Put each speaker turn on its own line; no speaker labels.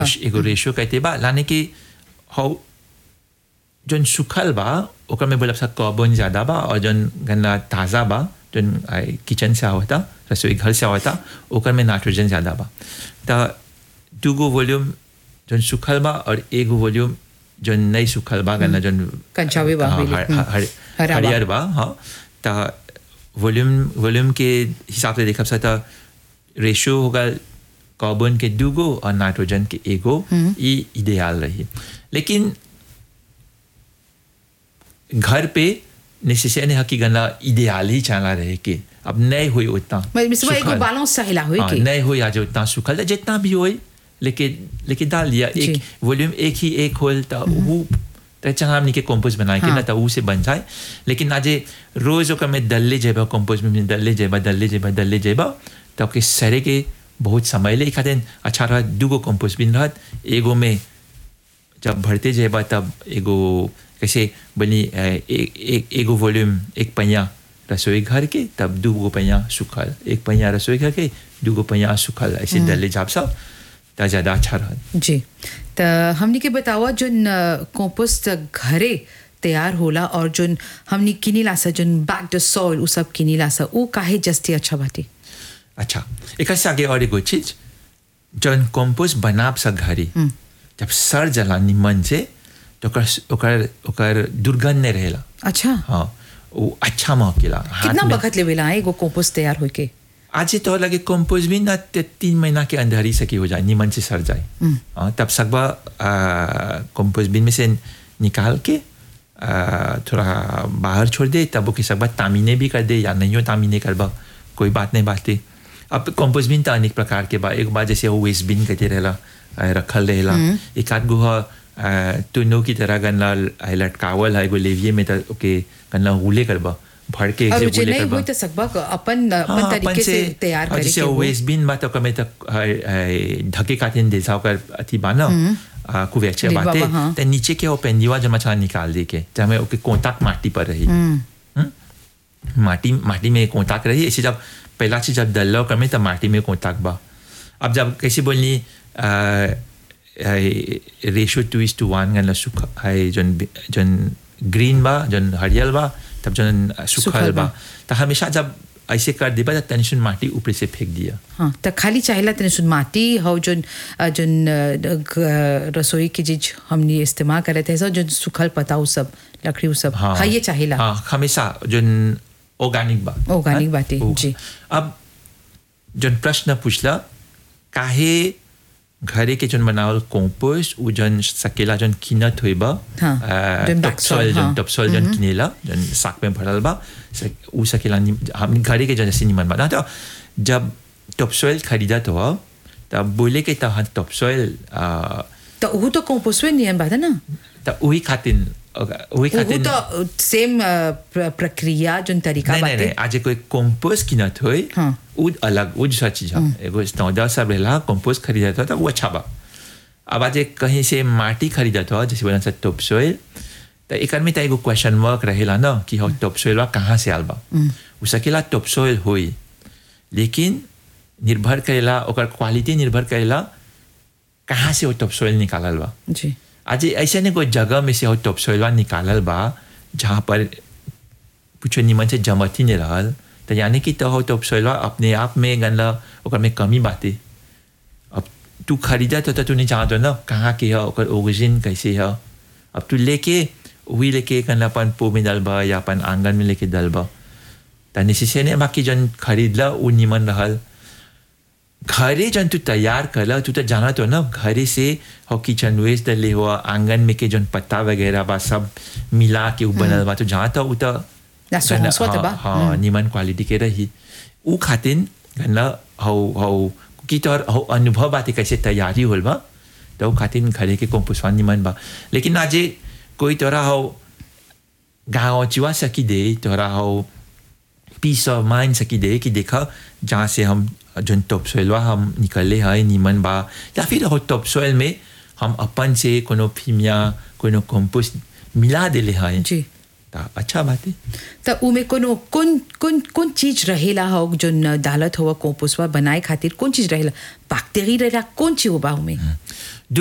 एगो रेशियो कहते बा लाने की हौ जौन सुखल बा ओकर में बोला कार्बन ज़्यादा बा और जौन गन्ना ताज़ा बा जौन आई किचन से आवता रसोई घर से आवता ओकर में नाइट्रोजन ज़्यादा बा त दूगो वॉल्यूम जौन सुखल बा और एगो वॉल्यूम जौन नहीं सुखल बा गन्ना जौन
कंचावे बा,
हाँ,
बिल्कुल।
हर-
हम्म।
हर-
हरा बा।
हरियर बा हाँ त वॉल्यूम वॉल्यूम के हिसाब से देखब सा त रेशियो होगा कार्बन के दूगो और नाइट्रोजन के एगो ये इडियाल रही लेकिन घर पे नेसेसरी नहीं है कि गन्ना इडियाल ही चला रहे के अब नहीं हुई उतना
मतलब एगो
सुखल।
बैलेंस चाहिला होई
हाँ,
के
नहीं हुई आज उतना सुखल है, जितना भी होई लेकिन लेकिन डाल दिया
जी।
एक वॉल्यूम एक ही एक होल तो वो तो चाहे हमने के कंपोज बनाए के
हाँ।
ना तो वो से बन जाए लेकिन आज रोज ओकर में दल्ले जेबा कंपोज में दल्ले जेबा दल्ले जेबा दल्ले जेबा तो के सरे के बहुत समय ले खातिर अच्छा रहा दूगो कंपोज बिन रहत एगो में जब भरते जेबा तब एगो कैसे बनी ए- ए- एक एगो वॉल्यूम एक पहिया रसोई घर के तब दूगो पहिया सुखल एक पहिया रसोई घर के दूगो पहिया सुखल ऐसे डले जाब सब तो ज़्यादा अच्छा रहत
जी त हमनी के बतावा जोन कंपोस्ट घरे तैयार होला और जोन हमनी किनीला सा जोन बैक द सॉइल उ सब किनीला सा उ काहे जस्ती अच्छा बाटे
अच्छा एक से आगे और एगो चीज जौन कंपोस्ट बनाब सा घरी जब सर जला निमन से तो ओकर ओकर ओकर दुर्गंध नहीं रहेला
अच्छा
हाँ वो अच्छा महकेला हाथ
कितना
में-
वक्त लेवेला है एगो कंपोस्ट तैयार होई के
आज तो लगे कंपोज भी ना ते- तीन महीना के अंदर ही सकी हो जाए नीमन से सर जाए हाँ, तब सकबा कंपोज बिन में से निकाल के आ, थोड़ा बाहर छोड़ दे तब वो सकबा तामीने भी कर दे या नहीं हो तामीने करबा कोई बात नहीं बात अब कंपोज बिन तो अनेक प्रकार के बा एक बार जैसे वो वेस्ट बिन कहते रहेला आ, रखल रहेला एक आध गुहा तुनो की तरह गन्ना आ, लटकावल है एगो लेविये में तो ओके गन्ना हुले करबा भर के
और
ऐसे
जे
हुले
नहीं
करबा
होई त सकबा क- अपन अपन
हाँ,
तरीके से तैयार
और
करे
जैसे
के हो।
वेस्ट बिन बा तो कमे तक ढके काटिन दे जाओ कर अथी बाना कुवेचे
डिब्बा
बाते
बा, हाँ।
ते नीचे के वो पेंदिवा जो मछला निकाल दे के जहाँ में ओके कोंताक माटी पर रही हम्म? माटी माटी में कोंताक रही ऐसे जब पहला चीज जब दल्लो कमे तब माटी में कोंताक बा अब जब कैसे बोलनी ratio two is to one गन सुख है जन जन ग्रीन बा जन हरियल बा तब जन
सुखल
सुखल
बा।
बा तो हमेशा जब ऐसे कर देबा तो तनिशन माटी ऊपर से फेंक दिया
हाँ त खाली चाहिला तने सुन माटी हो जोन अ, जोन अ, ग- रसोई की चीज हमनी इस्तेमाल करे थे जोन सुखल पता उ सब लकड़ी उ सब हाँ ये चाहिला
हाँ हमेशा जन ऑर्गेनिक बा
Organic
हाँ?
बाटे,
वो-
जी।
अब जन प्रश्न पूछला काहे घरे के जन बनावल कंपोस्ट उ जन सकेला जन कीनत होई बा
हाँ, जन back soil,
टॉपसॉइल
हाँ।
जन टॉपसॉइल जन किनेला जन साक में भरल बा स- उ सकेला नि- हम घरे के जन जैसे निमन बा ना तो जब टॉपसॉइल खरीदा तो तब बोले के तहाँ टॉपसॉइल
त उ तो कंपोस्ट में नियम बात है ना
त वही खातिर वही
उ
खातिर
तो सेम प्रक्रिया जोन तरीका
नहीं नहीं
बाटे
नहीं आज कोई कंपोस्ट कीनत होई
हाँ।
वो अलग वो दूसरा चीज है एगो स्टैंडर्ड सब रहला कंपोस्ट खरीदा था तो वो अच्छा बा अब आज एक कहीं से माटी खरीदा था जैसे बोला था टॉप सोइल तो एक में तो एगो क्वेश्चन मार्क रहेला ना कि हो टॉप सोइल बा कहाँ से आल बा उ सकेला टॉप सोइल होई लेकिन निर्भर करेला ओकर क्वालिटी निर्भर करेला कहाँ से वो टॉप सोइल निकालल बा
जी
आज ऐसे नहीं कोई जगह में से हो टॉप सोइलवा निकालल बा जहाँ पर कुछ निमन से जमत ही नहीं रहल तो यानी कि तो हो टॉप सोइलवा अपने आप में गनला ओकर में कमी बाते अब तू खरीदा तो, तो तू नहीं जानतो ना कहाँ के है ओकर ओरिजिन कैसे है अब तू लेके वही लेके गनला अपन पो में डालबा या अपन आंगन में लेके डालबा तो निश्चय नहीं बाकी जन खरीदला वो निमन रहल घरे जन तू तैयार करला तू तो जाना तो ना घरे से हो किचन वेस्ट डले हुआ आंगन में के जन पत्ता वगैरह बा सब मिला के उ बनल बा तो जहाँ तो उ तो
ना सोहन स्वत बा।
हाँ, हाँ निमन क्वालिटी के रही उ खातिन गन्ना हौ हौ कि तोर हौ अनुभव बाते कैसे तैयारी होल बा तो उ खातिन घरे के कंपोस्ट निमन बा लेकिन आज कोई तोरा हौ गाँव चिवा सकी दे तोरा हौ पीस ऑफ माइंड सकी दे कि देखा जहाँ से हम जन टॉप सोइलवा हम निकले हैं नीमन बा या फिर हो टॉप सोइल में हम अपन से कोनो फीमिया कोनो कंपोस्ट मिला देले हैं
जी
तो अच्छा बात है
त उमे कोनो कौन कौन कौन चीज रहेला हो जो न डालत हो कंपोस्टवा बनाए खातिर कौन चीज रहेला बैक्टीरिया रहेला कौन चीज होबा उमे